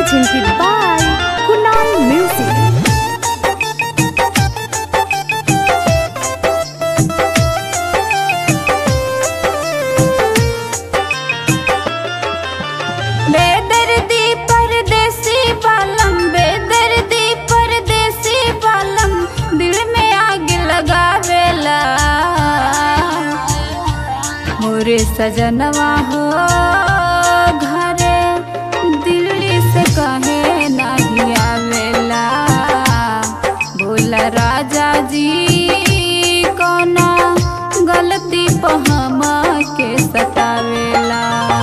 presented by Kunal Music. बेदर्दी परदेसी बालम बेदर्दी परदेसी बालम दिल में आग लगावेला मोरे सजनवा हो घरे दिल्ली से कहे नहीं आवेला बोला राजा जी कोना गलती पे हम के सतावेला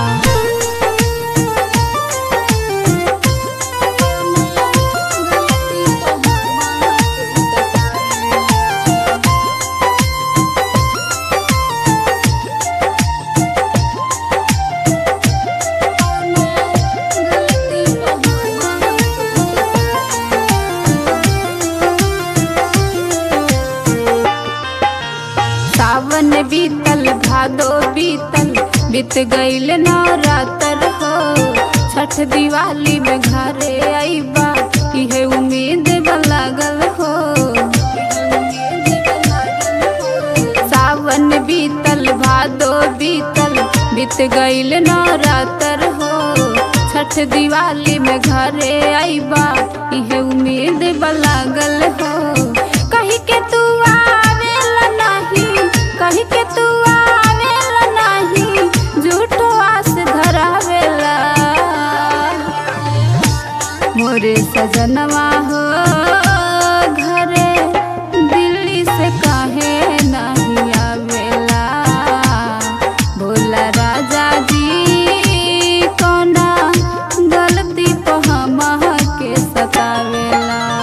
सावन बीतल भादो बीतल बीत गईल नवरात्र हो छठ दिवाली में घरे आईबा इहे उम्मीद बा लागल हो सावन बीतल भादो बीतल बीत गईल नवरात्र हो छठ दिवाली में घरे आईबा इहे उम्मीद बा लागल हो कही के तू आवेला नहीं कही के तू आवेला नहीं झूठो आस धरावेला मोरे सजनवा हो घरे दिल्ली से काहे नहीं आवेला बोला राजा जी कोना गलती पे हम के सतावेला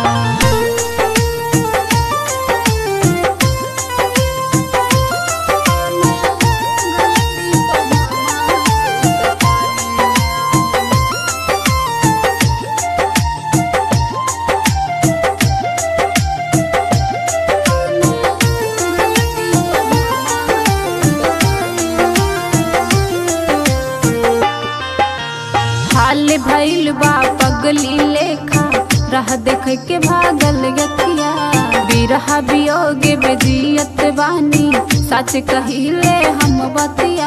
हाल भइल बा पगली लेखा रह देख के भागल यकिया बिरहा बियोगे में जियत बानी सच कहिले हम बतिया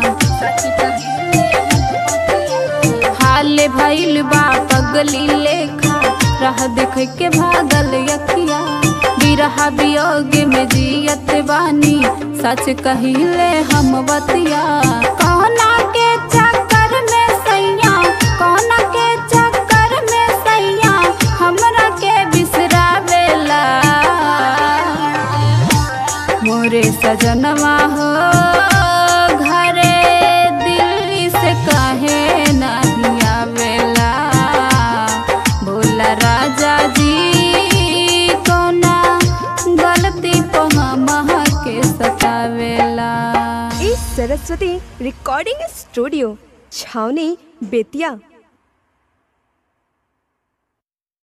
हाल भइल बा पगली लेखा रह देख के भागल यकिया बिरहा बियोगे में जियत बानी सच कहिले हम बतिया कहना के चक्कर में सैया कहना के चक्कर में सैया हमरा के बिसरावेला मोरे सजनवा हो घरे दिल्ली से काहे नहीं आवेला बोला राजा जी कोना गलती पे हम के सतावेला इस सरस्वती रिकॉर्डिंग स्टूडियो छावनी बेतिया